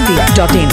masti.in.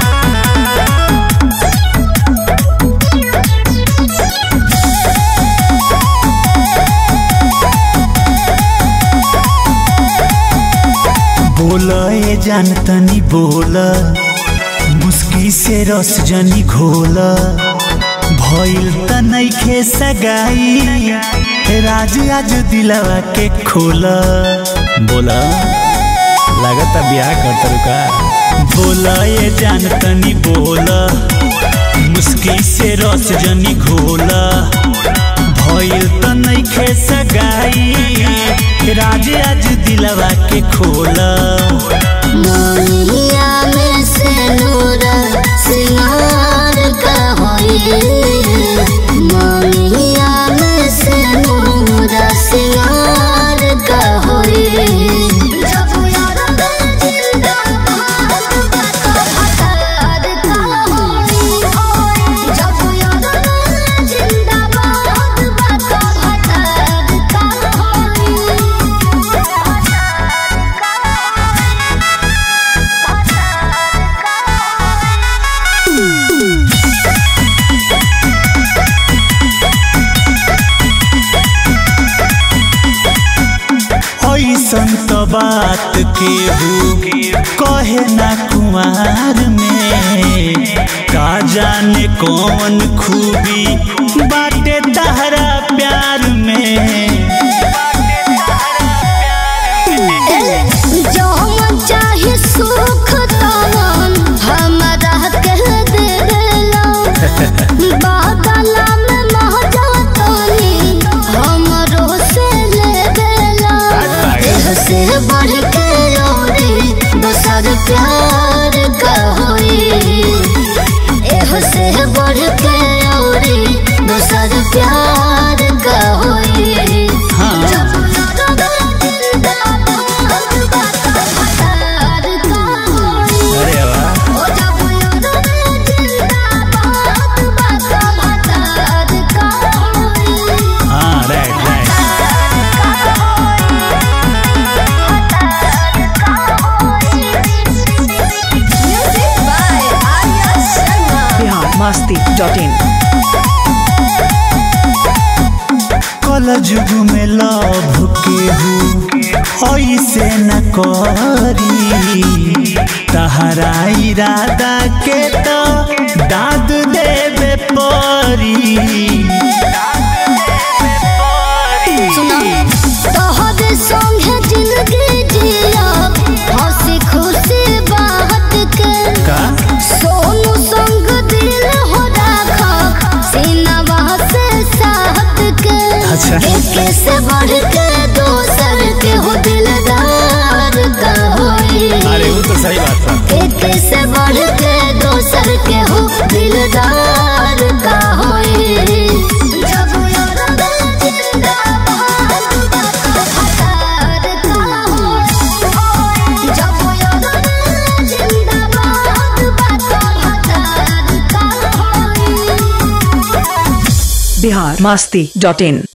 बोला ए जान तनी बोला मुस्की से रस जनी घोला भइल त नइखे सगाई राज आज दिलवा के खोला बोला लागता ब्याह करता रुका बोला ए जान तनी बोला मुस्की से रस जनी घोला भइल त नइखे सगाई राज आज दिलवा के खोला मोहिया में से नूर सिंगार का होई मोहिया में से नूर सिंगार का होई जब यार जिंदा बात हतार का होई जब यार जिंदा बात हतार का होई ऐसन त बात केहू कहे ना कुमार में का जाने कौन खूबी बाटे तहरा प्यार में जो हम चाहे सुख तवन हमरा कह दे देला बादला में महजा तनी हमरो से ले देला देह से बढ़ के औरी दोसर प्यार का होई एह से बढ़ के औरी दोसर प्यार का होई हाँ। जब जिंदा बात हतार का होई अरे वाह ओ जब जिंदा बात बात हतार का होई हाँ right right music by Arya Sharma Bihar masti.in. कल जुग में लभ केहू ऐसे न करी तहरा इरादा के तो दाद देवे परी सुना तोहर संगे जिंदगी जिया हंसी खुशी बात के का सोनू संग दिल हो राखा सीनावा से साथ के अच्छा। एक से बढ़ के दोसर के हो दिलदार का होई अरे वो तो सही बात है एक से बढ़ के दोसर के हो दिलदार का होई जब यार जिंदा बात हतार का होई जब यार जिंदा बात हतार का होई Bihar masti.in.